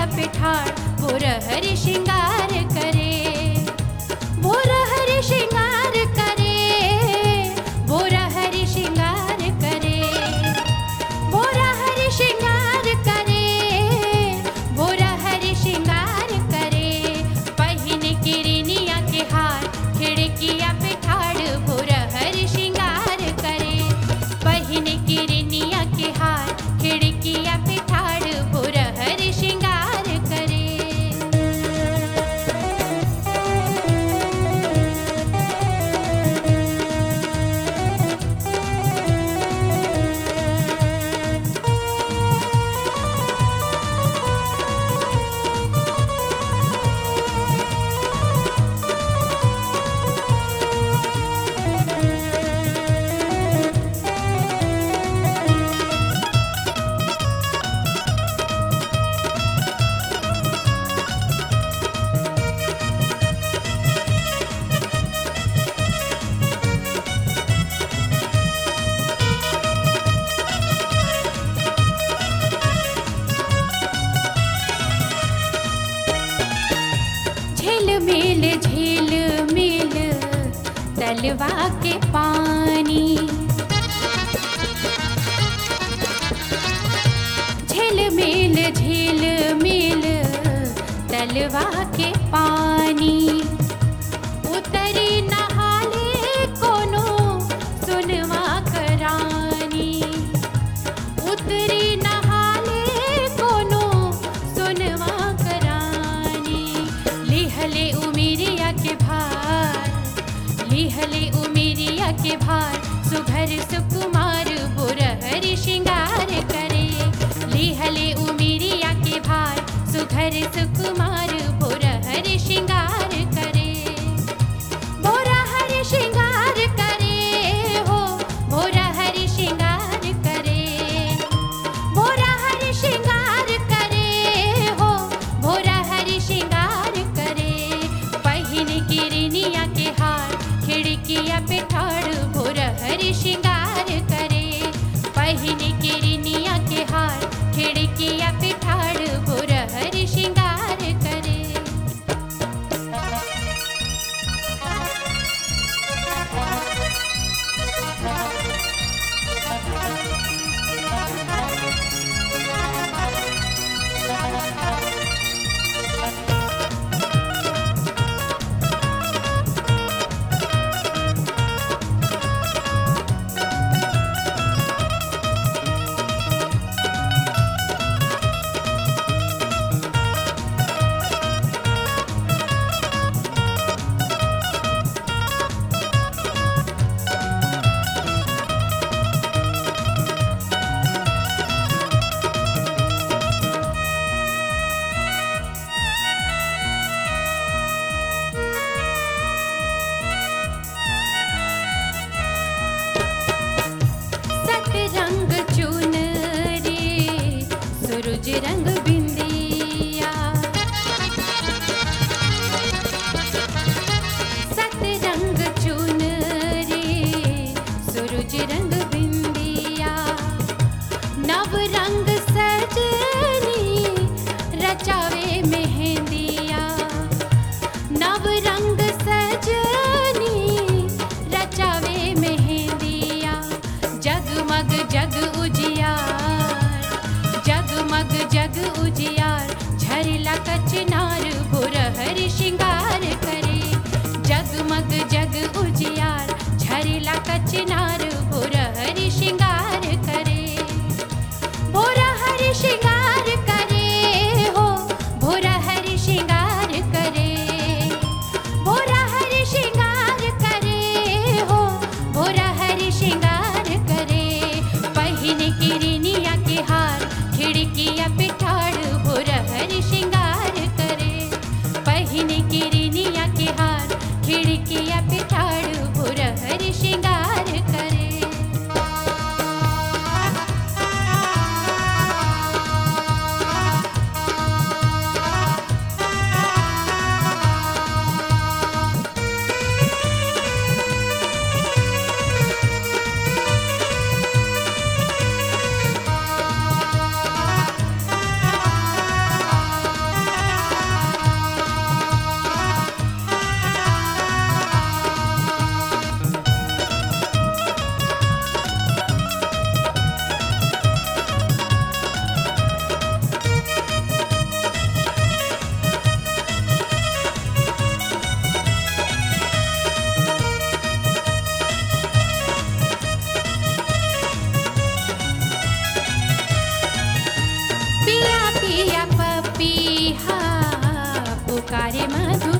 पिठार भोरहरि श्रृंगार करे भोरहरि श्रृंगार करे भोरहरि श्रृंगार करे भोरहरि श्रृंगार करे भोरहरि श्रृंगार करे पहिन किरनिया के हार खिड़किया पे ठाड़ भोरहरि श्रृंगार करे पहिन किरनिया के हार खिड़किया पे ठाड़ भोरहरि श्रृंगार करे झिलमिल झिलमिल तलवा के पानी झिलमिल झिलमिल तलवा के पानी उतरी नहाले कोनो सुनवा करानी उतरी नहाले कोनो सुनवा करानी लिहले उमिरिया के भार लिहले उमिरिया के भार सुघर सुकुमार बुरहरि श्रृंगार करे लिहले उमिरिया के भार सुघर सुकुमार बुरहरि श्रृंगार करे भोरा हरि श्रृंगार करे हो भोरा हरि श्रृंगार करे भोरा हरि श्रृंगार करे हो भोरा हरि श्रृंगार करे पहिन किरनिया के हार खिड़किया पे ठाड़ भोरा हरि श्रृंगार करे पहिन किरनिया के हार खिड़किया पे ठाड़ भोरा हरि श्रृंगार करे सतरंग चुन रे सूरज रंग बिंदिया सतरंग चुन रे सूरज रंग बिंदिया नव रंग सजनी रचावे मेहंदिया नव रंग सजनी रचावे मेहंदिया जगमग जग उजियार जगमग जग उजियार झरला कचनार भुरहरि श्रृंगार करे जगमग जग उजियार झरला कचनार भुरहरि श्रृंगार करे भोरा हरि श्रृंगार करे हो भोरा हरि श्रृंगार करे भोरा हरि श्रृंगार करे हो भोरा हरि श्रृंगार करे पहिन किरनिया के हार खिड़किया पे ठाड़ पुकारे मधु